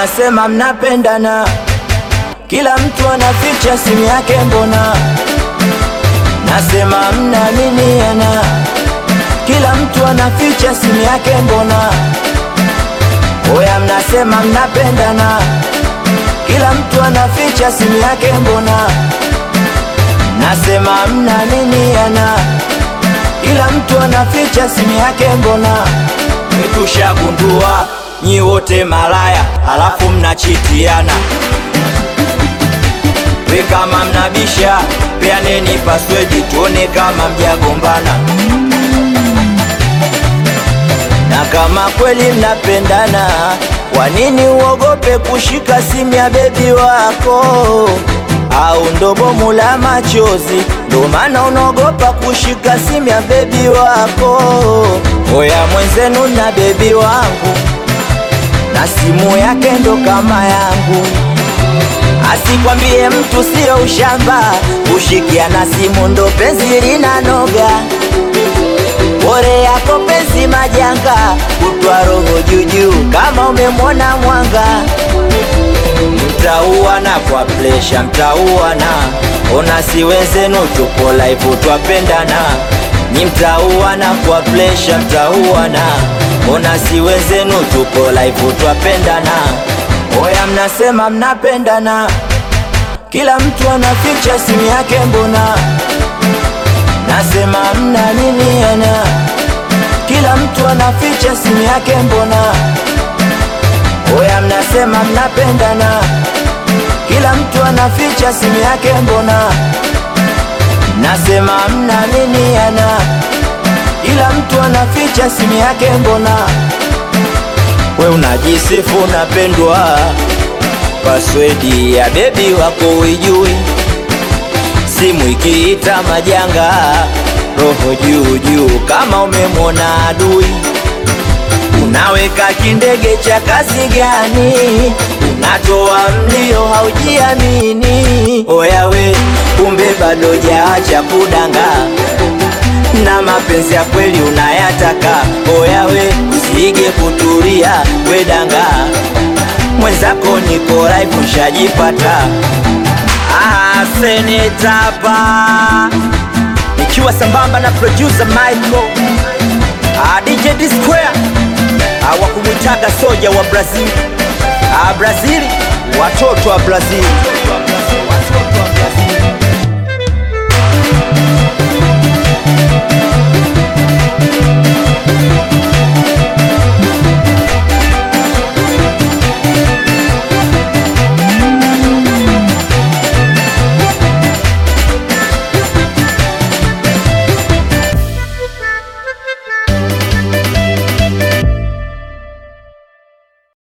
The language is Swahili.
mnasema mnapendana, kila mtu anaficha simu yake, mbona nasema mnaaminiana, kila mtu anaficha simu yake, mbona oya, mnasema mnapendana, kila mtu anaficha simu yake, mbona nasema mnaaminiana, kila mtu anaficha simu yake, mbona tushagundua nyi wote malaya, halafu mnachitiana. We kama mnabisha, peaneni paswedi tuone kama mjagombana, na kama kweli mnapendana, kwa nini uogope kushika simu ya bebi wako? Au ndo bomu la machozi, ndo maana unaogopa kushika simu ya bebi wako? Oya mwenzenu na bebi wangu na simu yake ndo kama yangu, asikwambie mtu sio ushamba, kushikia na simu ndo penzi linanoga. Bore yako penzi majanga, kutwa roho juujuu kama umemwona mwanga. Mtauana kwa presha, mtauana ona, si wenzenu tupo live twapendana, nyi mtauana kwa presha, mtauana ona, si wenzenu tupo live twapendana. Oya, mnasema mnapendana, kila mtu anaficha simu yake, mbona nasema mnaaminiana, kila mtu anaficha simu yake, mbona Oya, mnasema mnapendana, kila mtu anaficha simu yake, mbona nasema mnaaminiana, kila mtu anaficha simu yake, mbona we unajisifu unapendwa, paswedi ya bebi wako uijui, simu ikiita majanga, roho juu juu kama umemwona adui Unaweka kindege cha kazi gani? Unatoa mlio haujiamini. Oya we, kumbe bado jaacha kudanga na mapenzi ya kweli unayataka. Oya we, usige kutulia we danga, mwenzako niko live ushajipata. Ah, senetapa nikiwa sambamba na producer Michael ah, DJ D Square hawakumwitaga soja wa Brazil. Ah, Brazil, watoto wa Brazil.